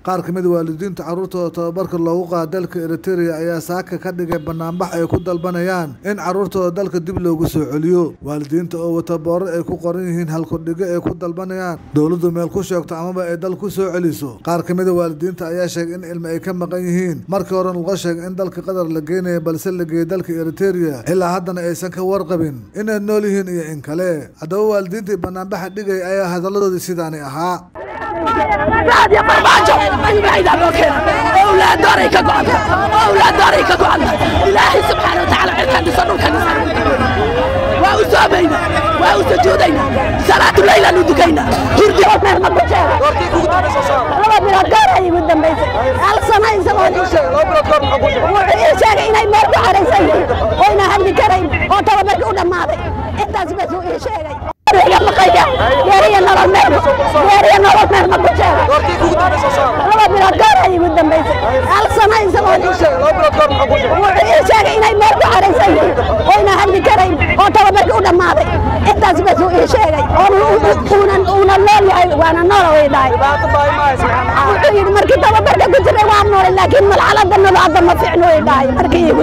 qaar kamid a waalidiinta carruurtooda tababarka loogu qaada dalka eriteria ayaa saaka ka dhigay banaanbax ay ku dalbanayaan in carruurtooda dalka dib loogu soo celiyo waalidiinta oo wata boorar ay ku qoran yihiin halkudhigo ay ku dalbanayaan dowladdu meel ku sheegto amaba ay dal ku soo celiso qaar kamid a waalidiinta ayaa sheegay in ilmi ay ka maqan yihiin markii hore laga sheegay in dalka qatar la geenaya balse la geeyey dalka eriteria ilaa haddana aysan ka warqabin inay nool yihiin iyo in kale haddaba waalidiintii banaanbaxa dhigay ayaa hadalladoodii sidaani ahaa بعد يا فرماجو بعيد عن وكيل اولاد داري كقعد اولاد داري كقعد الهي سبحانه وتعالى كان يصنوا كان وأسامينا وأسجودينا صلاة الليل ندكينا تردي عمر ما بتشاهد لما بلا دار هي قدام بيت هل سنة يسوون وعي شاقي إنا يمرق على سيدي وإنا هم كريم وطلب مرقونا ماضي انت سبسوا إيه شاقي يا مقيا يا ريا نرى المهر يا ريا نرى المهر ما بتشاهد لما بلا دار هي قدام بيت هل سنة يسوون وعي شاقي إنا يمرق على سيدي وإنا هم كريم وطلب مرقونا ماضي انت سبسوا إيه شاقي una nool yahay waana nool weydahay wuxuu yidhi markii tababarka ku jiray waa noolay laakiin malxalada nolocada ma fiicno weydahay markii igu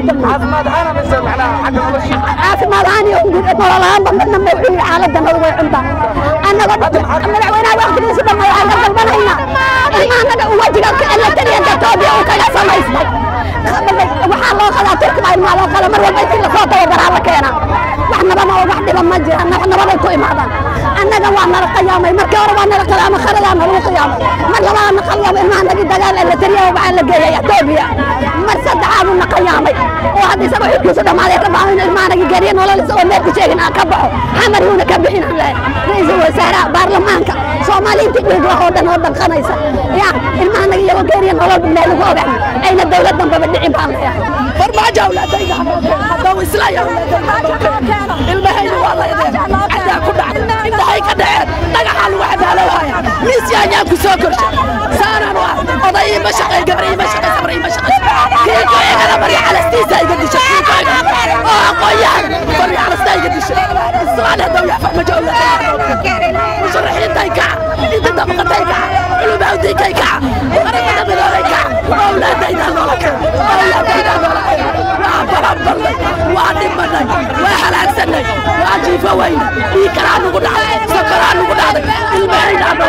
caafimaad ahaan iyo nolol ahaanba midna ma wuxuu yidhi xaalada nolol way cuntaa annagoo madaxweynaha waqtigiisa dhamma waxaan ka dalbanaynaa in annaga wajiga elatariyanka toobiya uu kaga samaystay waxaa loo qadaa turkiba ilmaa loo qala mar walba intii lasoo tababaraa la keenaa wax nabama oo wax dhiba ma jiraan wax nabaday ku imaadaan annaga waa nala qiyaamay markii hore waa nala qiyaamay kharadaa nalagu qiyaamay mar labaad na qiyaamay ilmaha nagi dagaal elatariya waxaa la geeyay etoobiya mar saddexaad na qiyaamay oo hadda isagoo xilkiisu dhammaaday rabaa in ilmaha nagi geeriya nolol isagoo meel ku sheegin aan ka baxo xamar yuuna ka bixin aan lehay ra-iisul wasaaraha baarlamaanka soomaaliyiintii dhiig lahoo dhan oo dhanqanaysa ya ilmaha nagi iyagoo geeriya nolol meel lagu ogax ayna dowlad dambaba dhicin baan leeyahay farmaajo awlaadayda haddau islaya ilmahayna waa layadeen cadaa ku dhacday indhahay ka dhaceen dhagaxaa lagu cadaalowhaya miis yaanyaan ku soo korshay saanaan waa oday ima shaqay gabar ima shaqay sabar ima shaqay kiiko igana barya calastiisa iga dishay kiiko igana oo aqoonyahan barya calasta iga dishay islaan haddaw yaa farmajo awlaadayda musharaxiintay kaca inta dabaqatay kaca culumawdiikay kaca qaramada midoobay kaca awlaadayda noola kaca awlaadayda noola kaca waa baranbarnay waa dhimanay waa halaagsanay waa jiifo weyne dhiikaraa nugu dhacday sokoraa nugu dhacday ilmahaydaa noo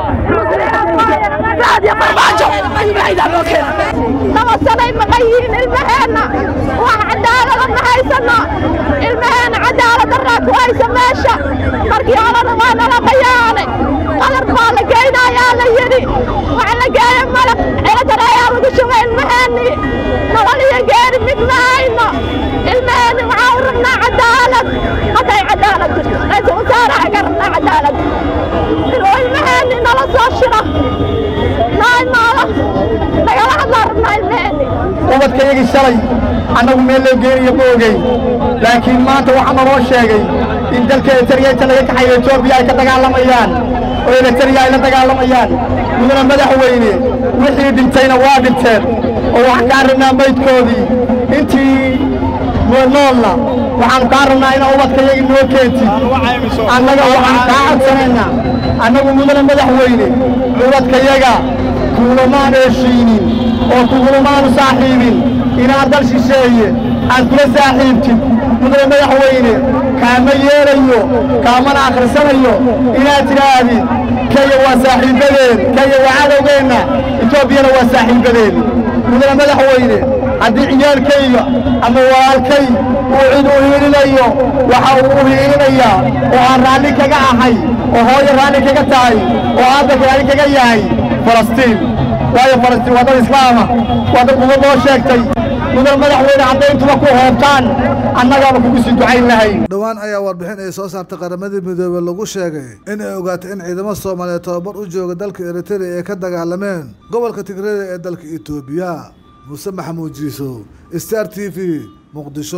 keena saad ya farmaajo ilmahaydaa noo keena laba sanay maqan yihiin ilmaheenna wax cadaalada ma haysano ilmaheenna cadaalad daraa ku haysa meesha markii horena waa nala qayaanay qadar baa la geynayaa la yidhi wax la geeya malab ciladar ayaa lagu shubay ilmaheennii nolol iyo geeri mid ma hayno ilmaheenni waxaa u rabnaa cadaalad hadday cadaalad jirto ra-iisul wasaaraha ka rabnaa cadaalad inuu ilmaheenni nala soo shiro noo imaado nagala hadlaa rabnaa ilmaheenni ubadkayagii shalay annagu meel loo geenayo ma ogeyn laakiin maanta waxaa naloo sheegay in dalka eritariya inta laga kaxayo etoobiya ay ka dagaalamayaan oo eritariya ay la dagaalamayaan mudana madaxweyne wixii dhintayna waa dhinteen oo waxaan kaa rabnaa maydkoodii intii noolna waxaanu kaa rabnaa inaa ubadkayagii noo keentid annaga waxaan kaa codsanaynaa annagu mudana madaxweyne ubadkayaga kuulamaan heshiinin oo kugulamaanu saaxiibin inaad dal shisheeye aad kula saaxiibtid mudane madaxweyne kaama yeelayo kaamana akhrisanayo inaad tidhaahdid kenya waa saaxiibbadeen kenya waa cadowgeenna etoobiyana waa saaxiibbadeen mudane madaxweyne haddii ciyaalkayga ama walaalkay uu cid u hiilinayo waxa uu u hiilinayaa oo aan raalli kaga ahay oo hooyo raalli kaga tahay oo aabba raalli kaga yahay falastiin waayo falastiin waa dad islaama waa dad umad loo sheegtay mudan madaxweyne hadday intuba ku hoobtaan annagaaba kugu sii ducayn lahayn dhowaan ayaa warbixin ay soo saartay qaramadii midoobey lagu sheegay in ay ogaatay in ciidamo soomaaliyeed tababar u jooga dalka eriteria ay ka dagaalameen gobolka tigrada ee dalka etoobiya muuse maxamuud jiisow star t v muqdisho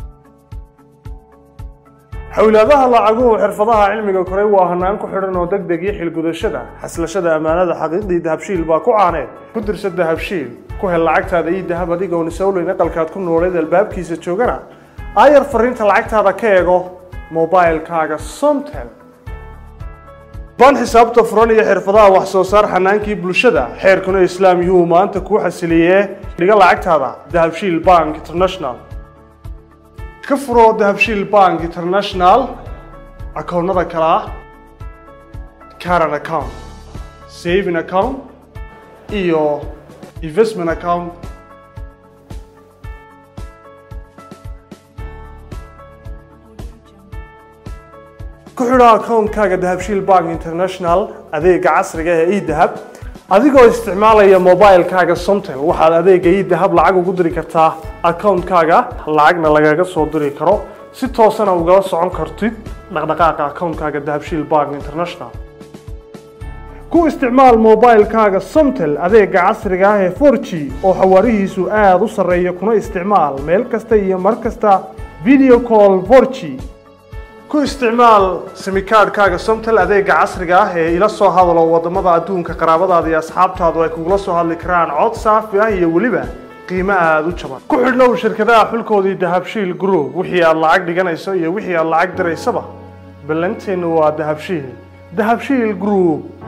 xowlaadaha lacaguhu xirfadaha cilmiga koray waa hanaan ku xidhan oo deg deg iyo xilgudashada xaslashada ammaanada xaqiiqdii dahabshiil baa ku caaneed ku dirsa dahabshiil ku hel lacagtaada iyo dahab adigoon isowleyn aqalkaad ku nooleed albaabkiisa joogana aayar fariinta lacagtaada ka eego mobailkaaga somtel baan xisaabta furan iyo xirfadaha wax soo saar xanaankii bulshada xeerkuna islaam yuhuu maanta kuu xasiliyee dhiga lacagtaada dahabshiil bank international ka furo dahabshiil bank international akoonnada kale ah caran account saving account iyo investment account ku xidho akoonkaaga dahabshiil bank international adeega casriga ee edahab adigoo isticmaalaya mobilekaaga somtel waxaad adeega edahab lacag ugu diri kartaa akoonkaaga lacagna lagaga soo diri karo si toosana ugala socon kartid dhaqdhaqaaqa akoonkaaga dahabshiil bank international ku isticmaal mobilekaaga somtel adeega casriga ah ee 4g oo xawaarihiisu aada u sarreeya kuna isticmaal meel kasta iyo mar kasta video call 4g ku isticmaal simikaadhkaaga somtel adeega casriga ah ee ila soo hadalo wadamada adduunka qaraabadaada iyo asxaabtaadu ay kugula soo hadli karaan cod saafi ah iyo weliba qiimo aada u jaban ku xidhnow shirkadaha xulkoodii dahabshiil group wixii aad lacag dhiganayso iyo wixii aad lacag diraysaba ballanteennu waa dahabshiil dahabshiil group